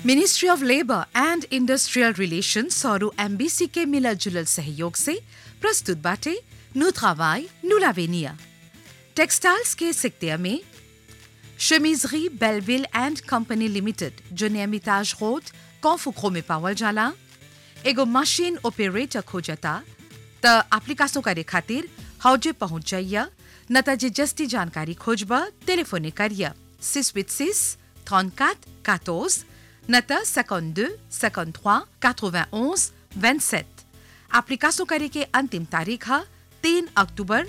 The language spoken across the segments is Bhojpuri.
ministry of labour and industrial relations और एमबीसी के मिला जुलल सहयोग से प्रस्तुत बाटे नु travail, nous l'avenir टेक्सटाइल्स के सिक्तिया में Chemiserie Belleville and Company Limited, जो नियमिताज रोड कौफुखो में पावल जाला एगो मशीन ऑपरेटर खोजता त एप्लीकेशन करे खातिर हौजे पहुंच जाइया न त जे जस्ती जानकारी खोजबा टेलीफोने करिया 686 34 14 न त 52 53 91 27 एप्लीकेशन करे के अंतिम तारीख है 3 अक्टूबर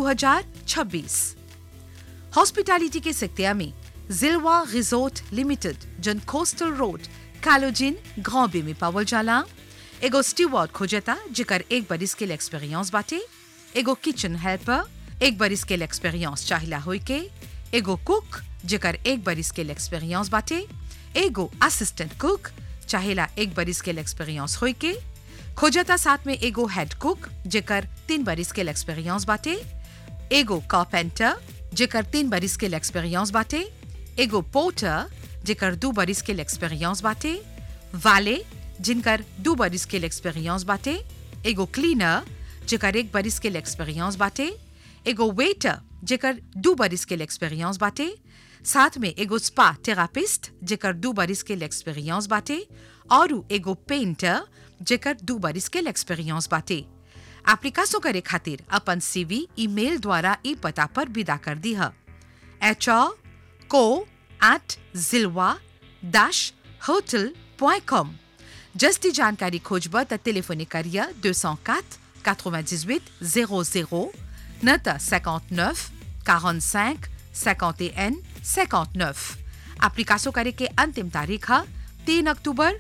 2026 हॉस्पिटैलिटी के सिक्तिया में जिलवा रिजोर्ट लिमिटेड जन कोस्टल रोड कालोजिन ग्रांबे में पावल जाला एगो स्टीवर्ड खोजता जेकर एक बरिस के एक्सपीरियंस बाटे एगो किचन हेल्पर एक बरिस के एक्सपीरियंस चाहिला होई के एगो कुक जेकर एक बरिस के एक्सपीरियंस बाटे एगो असिस्टेंट कुक चाहिला एक बरिस के एक्सपीरियंस होई के खोजता साथ में एगो हेड कुक जेकर तीन बरिस के एक्सपीरियंस बाटे एगो कारपेंटर जेकर तीन बरिस के एक्सपीरियंस बाटे एगो पोर्टर जेकर दू बरिस के एक्सपीरियंस बाटे वाले जिनकर दू बरिस के एक्सपीरियंस बाटे एगो क्लीनर जेकर एक बरिस के एक्सपीरियंस बाटे एगो वेटर जेकर दू बरिस के एक्सपीरियंस बाटे साथ में एगो स्पा थेरापिस्ट जेकर दू बरिस के एक्सपीरियंस बाटे और एगो पेंटर जेकर दू बरिस के एक्सपीरियंस बाटे एप्लीकेशन करे खातिर अपन सीवी ईमेल द्वारा ई पता पर विदा कर दी है एच को एट जिलवा डैश होटल पॉइंट कॉम जस्ती जानकारी खोजब त टेलीफोनी करिया 204 98 00 न त 59 45 51 59 एप्लीकेशन करे के अंतिम तारीख है 3 अक्टूबर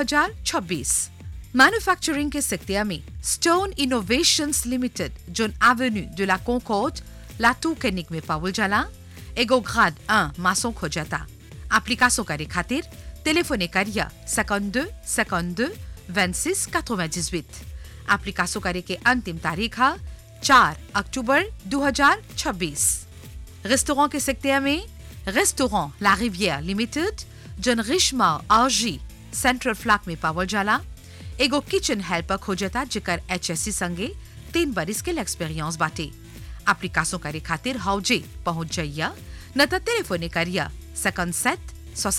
2026 मैन्युफैक्चरिंग के सिक्तिया में stone innovations limited zone avenue de la Concorde लाटू कैनिक में पावल जाला एगो ग्राड 1 मासों खोजता एप्लीकेशन करे खातिर टेलीफोने करिया 52 52 26 98 एप्लीकेशन करे के अंतिम तारीख है 4 अक्टूबर 2026 रेस्टोरेंट के सिक्तिया में रेस्टोरेंट ला रिविère लिमिटेड जोन रिश्मा आरजी सेंट्रल फ्लैग में पावल जाला एगो किचन हेल्पर खोजता जेकर एचएससी संगे तीन बरिस के एक्सपीरियंस बाटे एप्लीकेशन करे खातिर हौजे पहुंच जाइया न त टेलीफोने करिया 57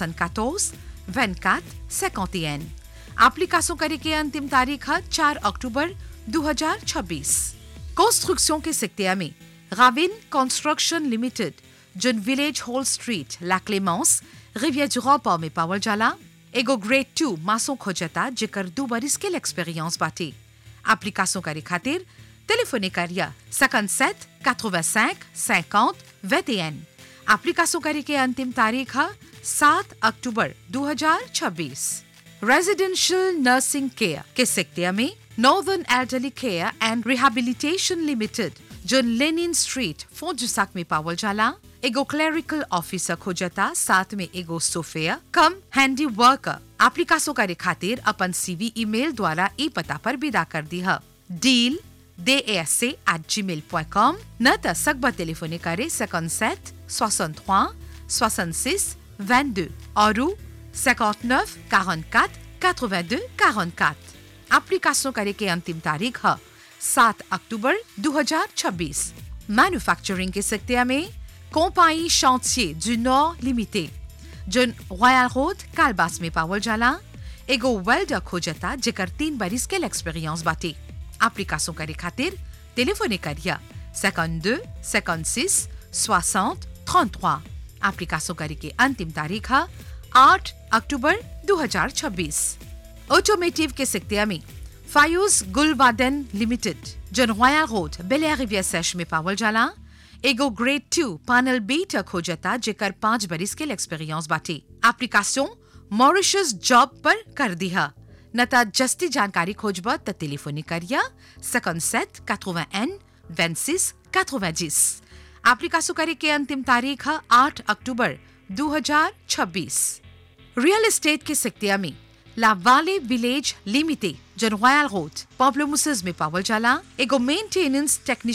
74 24 51 एप्लीकेशन करे के अंतिम तारीख है 4 अक्टूबर 2026 कंस्ट्रक्शन के सिक्तिया में Ravin construction limited zone village hall street La Clemence Riviere जुरापा में पावल जाला एगो ग्रेड टू मासों खोजता जेकर दू बरिस के एक्सपीरियंस बाटे एप्लीकेशन करे खातिर टेलीफोने करिया 57 85 50 21 एप्लीकेशन करे के अंतिम तारीख है 7 अक्टूबर 2026 रेजिडेंशियल नर्सिंग केयर के सेक्टर में northern elderly care and rehabilitation limited जो लेनिन स्ट्रीट फोजुसाक में पावल जाला एगो क्लरिकल ऑफिसर खोजता साथ में एगो chauffeur cum handy worker application करे खातिर अपन सीवी ईमेल द्वारा ई पता पर विदा कर दी है डील दे एस एट जी मेल पॉइंट कॉम न त सकबा टेलीफोने करे 57 63 66 22 और 59 44 82 44 एप्लीकेशन करे के अंतिम तारीख है 7 अक्टूबर 2026 मैन्युफैक्चरिंग के सेक्टर में Compagnie Chantier du Nord Limité zone royal road Calebasses में पावल जाला एगो वेल्डर खोजता जेकर तीन बरिस के एक्सपीरियंस बाटे एप्लीकेशन करे खातिर टेलीफोने करिया 52 56 60 33 एप्लीकेशन करे के अंतिम तारीख है 8 अक्टूबर 2026 ऑटोमेटिव के सेक्टर में फायूज गुलवादन लिमिटेड जोन रॉयल रोड बेलिया रिवियर सेश में पावल जाला एगो ग्रेड टू पैनल बीटर खोजता जेकर पांच बरिस के एक्सपीरियंस बाटे एप्लीकेशन मॉरिशस जॉब पर कर दिया न त जस्ती जानकारी खोजब त टेलीफोनी करिया 57 81 26 90 एप्लीकेशन करे के अंतिम तारीख है 8 अक्टूबर 2026 रियल एस्टेट के सेक्टर में ला वाले village limited zone royal road Pamplemousses में पावल जाला एगो मेंटेनेंस टेक्नीशियन